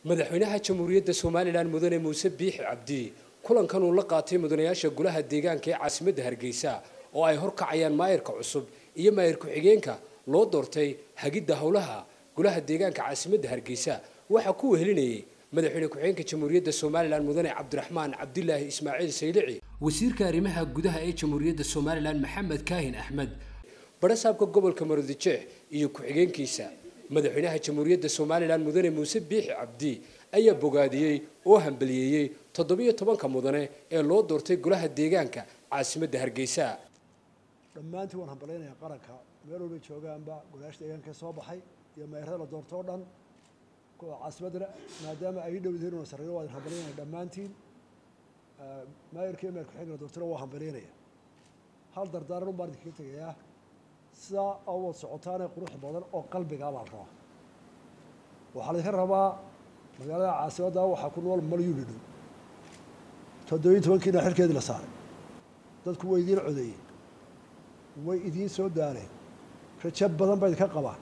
madaxweynaha jamhuuriyadda somalilan mudane muuse biixi cabdi kulankan uu la qaatay mudanayaasha golaha deegaanka ee caasimadda hargeysa oo ay horkacayaan maayarka cusub iyo maayar ku-xigeenka loo doortay hagidda howlaha golaha deegaanka caasimadda hargeysa waxaa ku wehelinayay madaxweyne ku-xigeenka jamhuuriyadda somalilan mudane cabdiraxmaan cabdilaahi ismaaciil saylici wasiirka arrimaha gudaha ee jamhuuriyadda somalilan maxamed kaahin axmed barasaabka gobolka maroodijeex iyo ku-xigeenkiisa madaxweynaha jamhuuriyadda somalilan mudane muuse biixi cabdi ayaa bogaadiyey oo hambaliyeeyey toddobiyo tobanka mudane ee loo doortay golaha deegaanka caasimadda hargeysa dhammaantiin waan hambalaynayaa qaranka meel walbay joogaanba golayaasha deegaanka soo baxay iyo meerada la doorto oo dhan kuwa caasimaddana maadaama ay dhow yihiin una sarreeyo waan hambalyaynaya dhammaantiin maayarka iyo meer ku-xigeenka la doortona waa hambalyaynaya hal dardaaran un baan idinkaga tegayaa sidaa awad socotaanee qurux badan oo qalbigaa baa la rabaa waxaa laydinka rabaa magaalada caasimadda waxaa ku nool malyuni dhow toddobiyi tobankiina xilkeedii la saaray dadku way idiin codeeyeen way idiin soo daaleen rajo badan ba idinka qabaan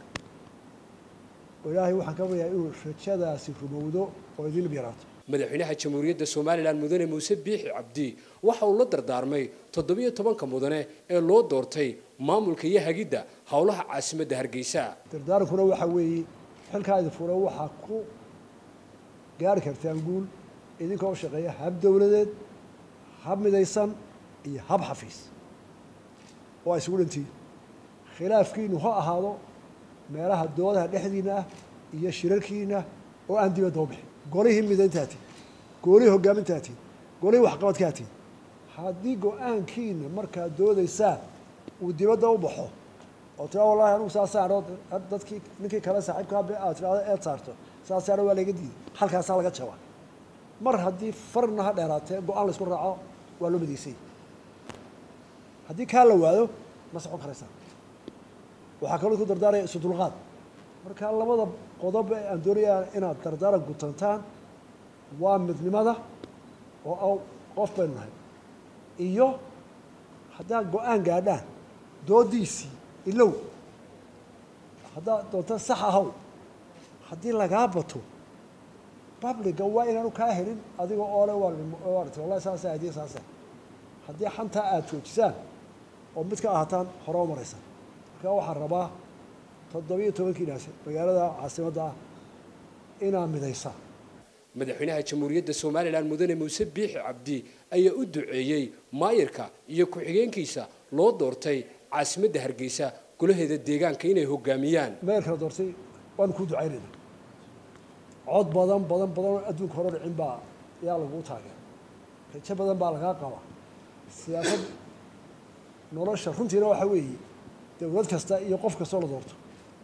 ilaahay waxaan ka baryayaa inuu rajadaasi rumowdo oo idiin yaraato madaxweynaha jamhuuriyadda somalilan mudane muuse biixi cabdi waxa uu la dardaarmay toddobiyo tobanka mudane ee loo doortay maamulka iyo hagidda howlaha caasimadda hargeysa dardaarankuna waxaa weeye xilkaa idin fura waxaa ku gaari kartaan guul idinka oo shaqeeya hab dowladeed hab midaysan iyo hab xafiis oo ay isugu dhantihiin khilaafkiinu ha ahaado meelaha doodaha dhexdiina ah iyo shirarkiina oo aan dibadda u bixin golihii midayntaati golihii hoggaamintaati golihii waxqabadkaati haddii go-aankiina markaad doodaysaan uu dibadda u baxo oo tiraa wallahi anugu saa saaro dadkii ninkii kale saaxiibkaa aad tirahdo eed saarto saa saaro waa laga diiday halkaasaa laga jabaa mar haddii farna ha dheeraatee go-aan laysku raaco waa loo midaysay haddii kaa la waado ma socon karaysaa waxaa kaloo ku dardaaraya isu dulqaad marka labada qodob ee aan doonayaa inaad dardaaran gutantaan waa midnimada oo qof baynu nahay iyo haddaad go-aan gaadhaan doodiisii ilow haddaad doonta sax ahaw haddii lagaa bato babliga waa inaanu kaa helin adiga oole waat wallahi saasa hadiya saasa haddii xantaa aada joojisaan oo mid ka ahataan hore u maraysaan marka waxaan rabaa toddobiyo tobankiinaas magaalada caasimadda ah inaa midaysaa madaxweynaha jamhuuriyadda somalilan mudane muuse biixi cabdi ayaa u duceeyey maayarka iyo ku-xigeenkiisa loo doortay caasimadda hargeysa golaheeda deegaanka inay hogaamiyaan maayarka la doortay waanu kuu ducaynayna cod badan badan badan oo adduunka hore dhicin baa yaa laguu taageera rajo badan baa lagaa qabaa siyaasad nolosha runtiina waxaa weeye dowlad kasta iyo qof kastoo la doorto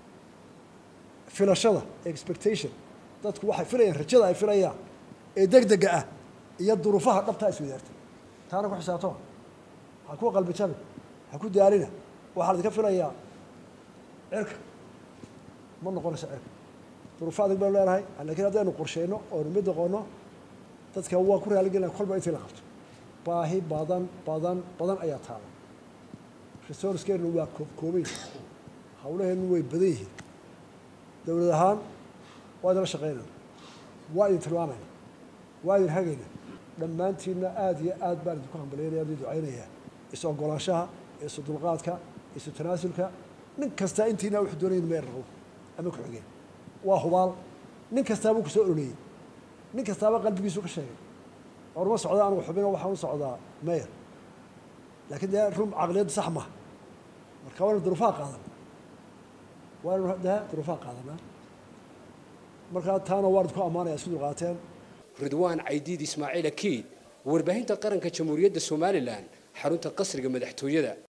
filashada expectation dadku waxay filayaan rajada ay filayaan ee deg dega ah iyo duruufaha dhabtaa iswadaartay taana ku xisaabtama ha ku qalbi jabi ha ku daalina waxaa laydinka filayaa cirka ma noqonayso cirka duruufo adag baynu leenahay lakiin haddaynu qorsheyno oonu mid noqono dadka waa ku raaligelina kolba intii la qabto baahi badan badan badan ayaa taala resourcekeenu waa koobkoobay hawlaheenu way badan yihiin dowlad ahaan waa idinla shaqeynayna waa idin tilmaamayna waa idin hagayna dhammaantiinna aada iyo aad baan idinku hambalyaynaya idin ducaynayaa is ogolaanshaha isu dulqaadka isu tanaasulka nin kastaa intiina wuxuu doonaya inu meer rabo ama ku xigeen waa hubaal nin kastaabuu kusoo ololeeyey nin kastaaba qalbigiisu ka sheegay orma socda anugu xubino waxaan u socdaa mayer laakiin dee rum caqliyaddu sax maha marka waynu duruufaha qaadana waynu dee duruufaha qaadanaa markaa taana waan idku ammaanaya isku dulqaateen ridwaan caydiid ismaaciil akiid warbaahinta qaranka jamhuuriyadda somalilan xarunta qasriga madaxtooyada